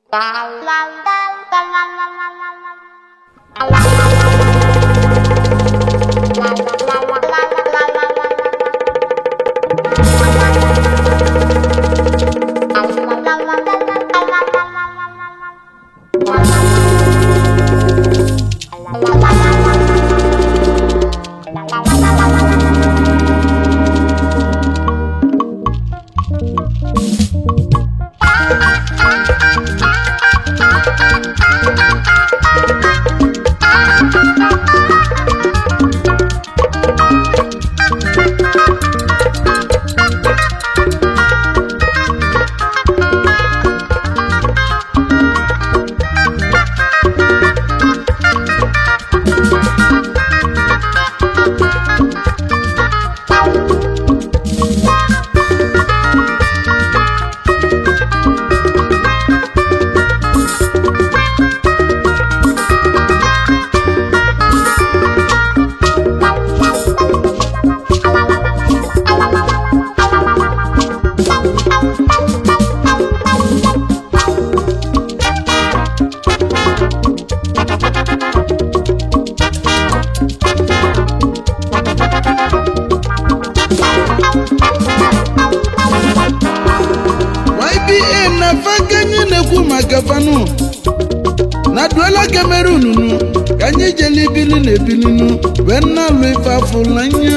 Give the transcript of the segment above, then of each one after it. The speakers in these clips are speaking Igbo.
YBA na fakenyi na-ekwu maka fanu na duela Cameroon nu ka anyị jele ibili na ebilinu wee na-alụ ife afụlanya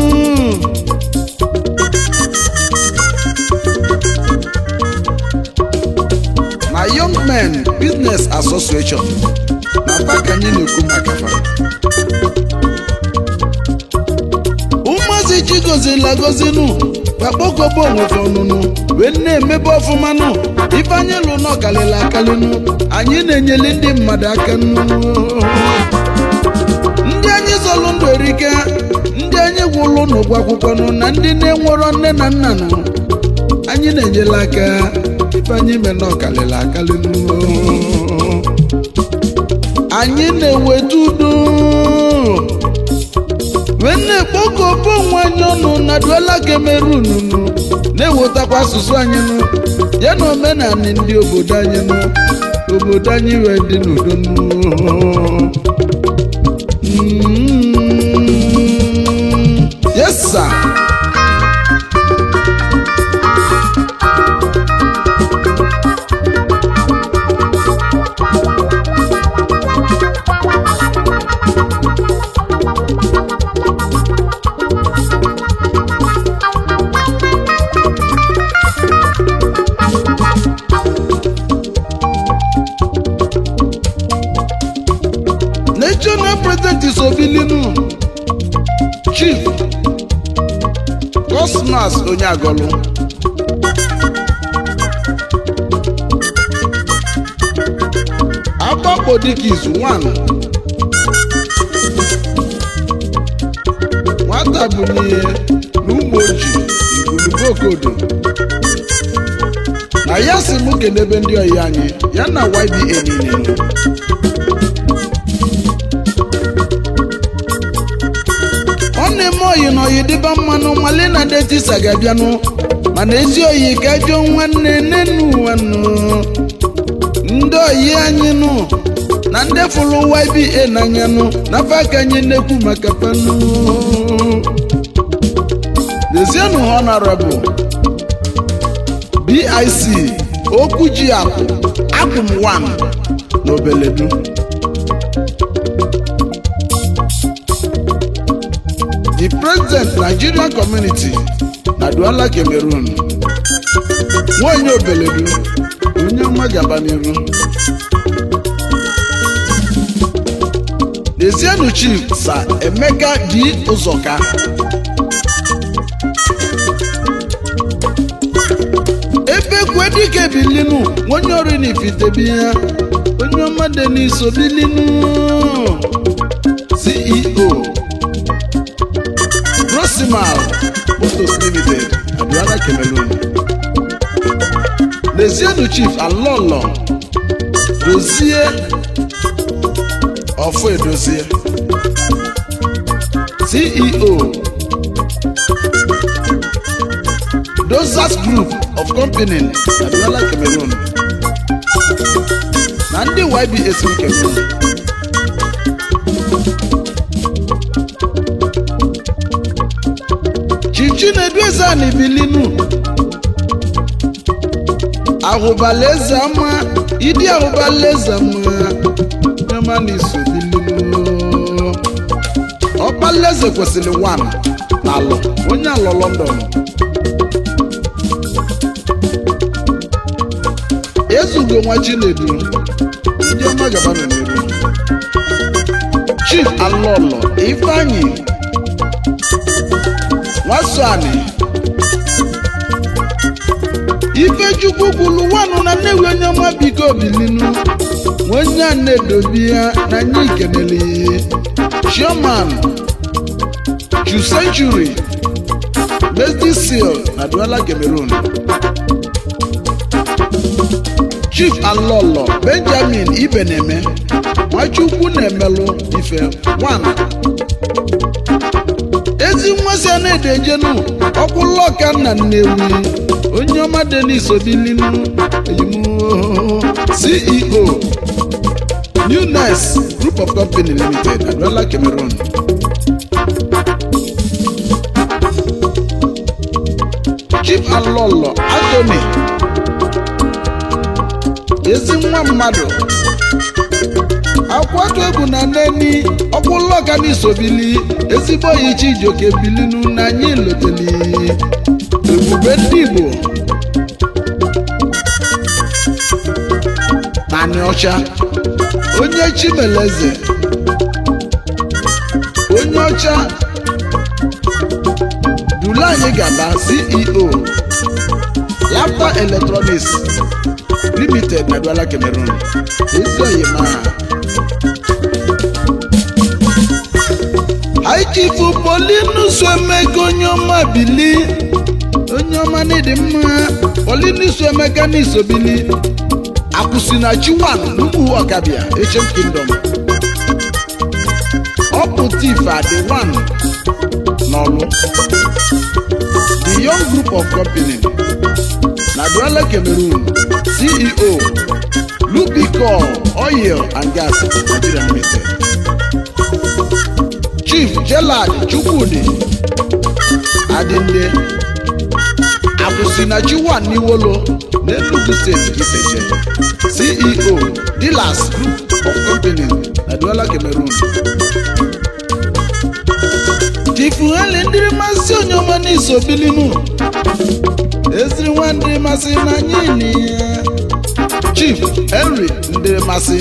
na Young Men Business Association na fakenyi na-ekwu maka fa ụmụazị chigozila gozinu gbakpọkobo onwefe ọnụnụ wee na-emebe ọfụma nụ ife anyị lụ nọ kalịla akalịnụ anyị na-enyeli ndị mmadụ aka nụ ndị anyị zọlụ ndụ erike ndị anyị gwụlụ n'ụgwọ akwụkwọ nụ na ndị na-enwerọ nne na nna nụ anyị na-enyela aka ife anyị mee nọ kalịla akalịnụ anyị na-eweta udo wee na-ekpokọba onwe anyị ọnụ na duela Cameroon nụ na-ewetakwa asụsụ anyị nụ ya na omenala ndị obodo anyị nụ obodo anyị wee dị n'udo nụ Mm, yes sir national president is obilinu chief cosmas onyeagolu agbakpo dịka izu one nwata bụ n'ihe na ụmụ ojii igulugokodo na ya si mụ kenebe ndị ọyị anyị ya na YBA niile nọ. ọ na-eme oyi na oyi dịba mmanụ mali na detisa ga-abịanụ mana ezi oyi ka jụọ nwanne nenu nwanụ ndị oyi anyị nụ na ndị fụrụ YBA n'anya nụ n'afọ aka anyị na-ekwu maka fanụ lezienụ honorable BIC okwu ji akụ akụm 1 na obeledu the president nigerian community na Douala Cameroon nwanyị obeledu onye ọma gaba n'iru Lezienụ chief sa Emeka dị ụzọka ebe kwe dike bilinu onye ọrụ n'ifitebi ya onye ọma dị n'iso bilinu CEO Rosimal Motors Limited Douala Cameroon Lezienụ chief Alolo dozie ọfọ edozie ceo dozas group of company na douala cameroon na ndị ybs nkebe chichi na-edu eze a n'ibilinu ahụbala eze ama ịdị ahụbala eze ama nyama na iso bilinu ọkpala eze kwesịrị wan na alụ onye alọ lọndọn ezugo nwa chinedu ndị ọma gaba nọ n'iru chief alọlọ ifeanyị nwasọanị ifechukwu kwulu wanụ na nnewi onye ọma biko bilinu onye a na-edobi ya na nye ikenele chairman chu century mesdi seal na duala cameroon chief alọlọ benjamin ibeneme nwachukwu na-emelụ ife 1 ezi nwa a na-edejenu ọkwụlọka nna nnewi onye ọma denis obilinu eyimu ceo newness group of company limited aduala cameroon chief alọlọ anthony ezi nwa mmadụ akwatu egwu na neni ọkwụlọka n'isobili ezigbo yi chijioke bilinu na anyị loteli ebube ndị igbo naanị ọcha onye chimeleze onye ọcha dulu anyị gaba ceo laptop electronics limited na duala cameroon ezi oyima aichifu polinus emeka onye ọma bili onye ọma n'ịdị mma polinus emeka n'isobili akwụsịnachi wan n'ugwu ọkabịa echem kingdom ọ bụ tif adị wan n'ọlụ the young group of company na duala cameroon ceo lubicol oil and gas nigeria limited chief jelad chukwudi adinde akwụsịnachi wan n'iwolo n'enugu steeti iseje ceo dealers group of company na duala cameroon tifuheli ndịrị masị onye ọma n'iso bilinu eziri nwa ndịrị masị na anyị ya chief henry ndịrị masị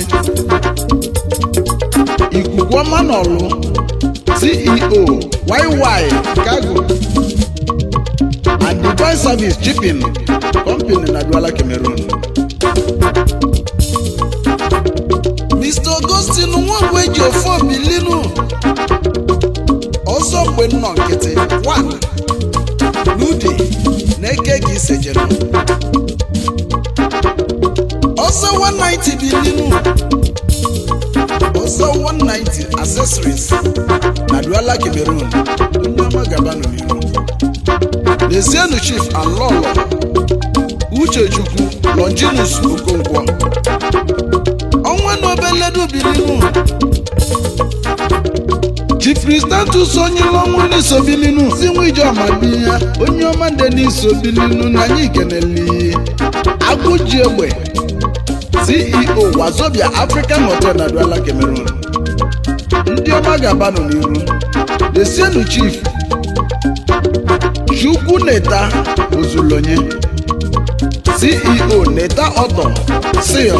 ikuku ọma n'ọlụ ceo yy cargo and divine service shipping company na duala cameroon mr augustine nwagwe ji ofe obilinu ọzọ mgbe nnọ nkịtị 1 n'ude na-eke ka isejere ọzọ 190 bilinu ọzọ 190 accessories na duala cameroon onye ọma gabanụ n'iru lezienụ chief alọlọ uchechukwu longinus okonkwo ọnwa na obeledu bilinu chifristatus onye ọnwụ n'isobilinu si nwa ijeọma bi ya onye ọma ndị n'isobilinu na anyị keneli agụji egbe ceo wazobia african hotel na duala cameroon ndị ọma ga-abanụ n'iru desienu chief chukwu neta ozulonye ceo neta ọtọ sil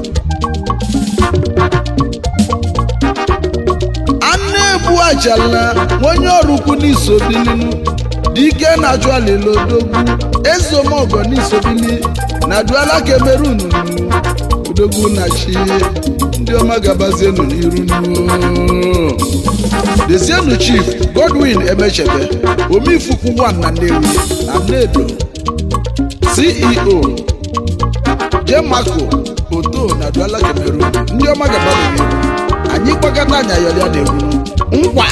anụ ebu ajala onye ọrụ ukwu n'isobilinu dike na-ajụ alilodogwu ezeomogo n'isobili na duala cameroon odogwu na chi ndị ọma gabazienu n'iru nuo dezienu chief godwin emechebe omifukwu 1 na nnewi na nnedo ceo jemako oto na duala cameroon ndị ọma gabazienu n'iru anyị gbakọta anya yọrịa na-egwu nkwa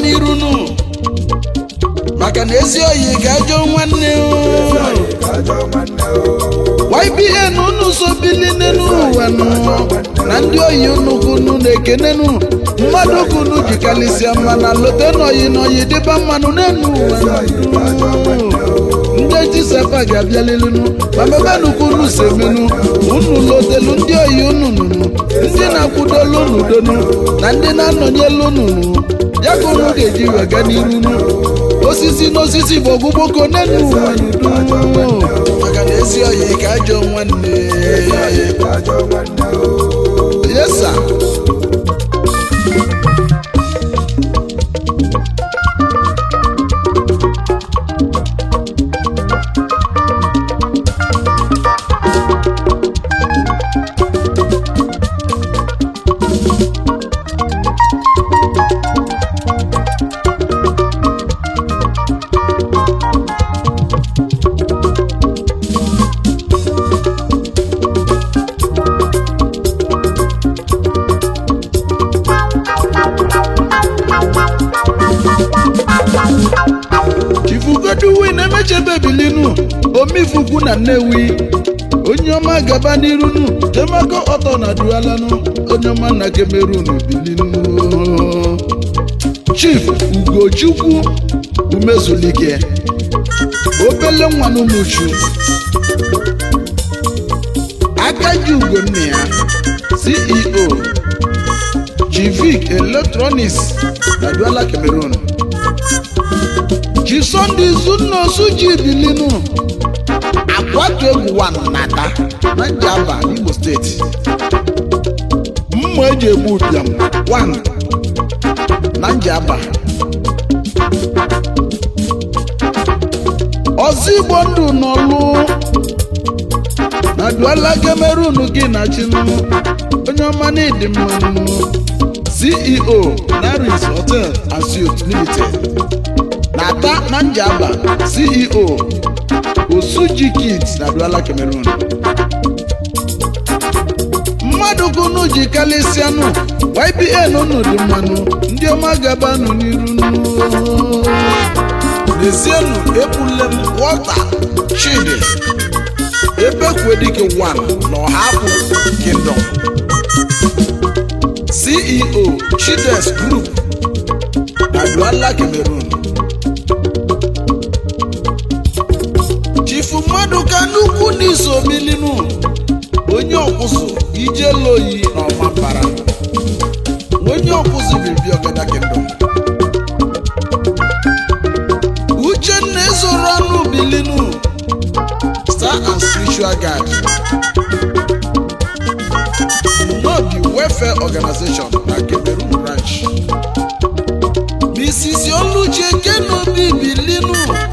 n'iru nụ maka na ezi oyi ga-ajọ nwanne o. YBN unu so bili n'elu ụwa nụ na ndị oyi unu kunu na-ekene nụ mmadụ kunu jikalịsịa mana lote n'oyi n'oyi dịba mmanụ n'elu ụwa nụ. ndị tisapa ga-abịalilinu ma mebenụ kunu semenu unu lotelu ndị oyi unu nụnụ ndị na-akwụdolu unu donu na ndị na-anọnyelu unu nụ ya ka unu ga-eji wega n'iru nụ osisi n'osisi bụ ọgwụgboko n'elu ụwa n'udo maka na ezi oyi ka ajọ nwanne yesa chifugoduwin emechebe bilinu omifukwu na nnewi onye ọma gaba n'irunu temako ọtọ na dualanụ onye ọma na kemerun bilinu chief ugochukwu umezulike obele nwanụ muchu akaji ugo nne ya ceo chivic electronics na duala cameroon ji sọnde izunosu ji bilinu akwatu egwu wan nata na njaba n'imo steeti mma eji egbu ụbịam wan na njaba ọzọ igbo ndụ n'ọlụ na duala cameroon gị na chinụ onye ọma na ịdị mmanụ ceo naris hotel and suites limited na-ata na njaba ceo osuji kids na duala cameroon mmadụ kunu ji kalịsịanụ ybn unu dị mmanụ ndị ọma gabanụ n'iru nụ. n'ezienụ ebulem walter chidi ebekwedike 1 na ọhapụ kingdom ceo chides group na duala cameroon chifu mmadụ ka nnukwu n'iso milinu onye ọkwụsụ ijeloyi na ọmapara onye ọkwụsụ bibi ọgada kingdom uchenna ezoro ọnụ bilinu star and spiritual guide n'obi welfare organization na cameroon branch mrs oluche kenobi bilinu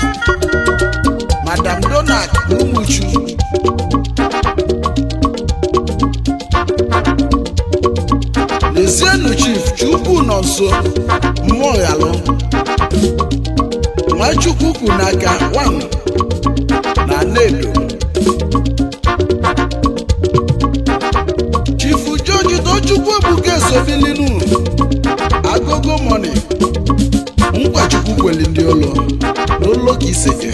madam donald umuchu lezienụ chief chukwu nọ nso mmụọ ghalụ nwachukwu kwu n'aka wan na nedo chifu george tochukwu ebuka esobilinu agogo moni nkwachukwu kweli ndị ụlọ n'ụlọ ka iseke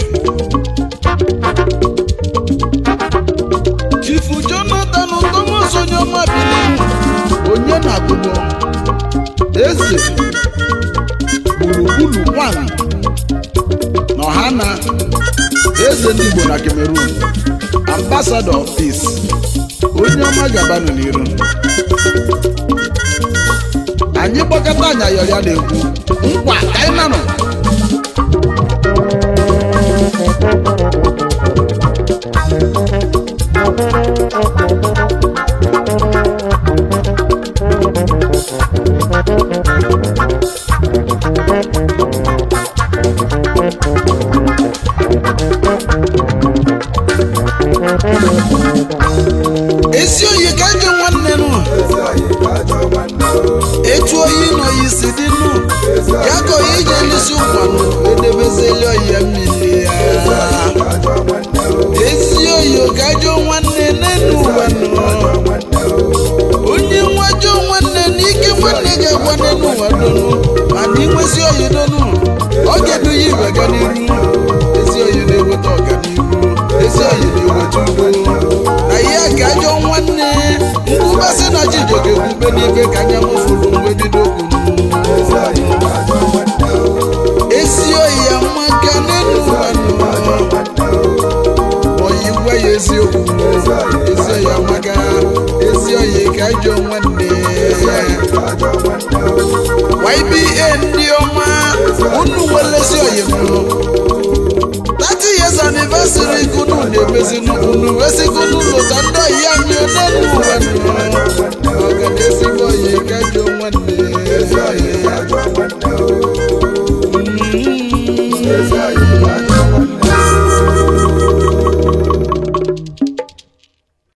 chifu jonathan thomas onye ọma bilinu onye na-agụgọ eze gburugburu nwanyị na ọhana eze ndị igbo na cameroon ambassador of peace onye ọma gabanụ n'iru anyị gbakọta anya yọrọ ya na-ekwu nkwa ka anyị nanụ ezi oyi ka ndị nwanne nụ etu oyi na oyi si dị nụ ya ka oyi ji elisi ụkwanụ edebezeli oyi ya mmiri ya ezi oyi ka ajọ nwanne n'elu ụwa nọ onye nwajọ nwanne na ike nwanne ga-agwa n'elu ụwa donu mana inwezi oyi do mgbe n'ibe ka anya mụfụrụ mgbe bido kwuru ezi oyi ya maka n'elu ụwa oyi gwa ya eziokwu ezi oyi amaka ezi oyi ka ajọ nwanne YBA ndị ọma unu nwelezi oyi mụ 30 years anniversary kunu na-emezi unu wesigunu lụta ndị oyi anyị n'elu ụwa ọga na ezigbo oyi ka ajọ nwanne Mm.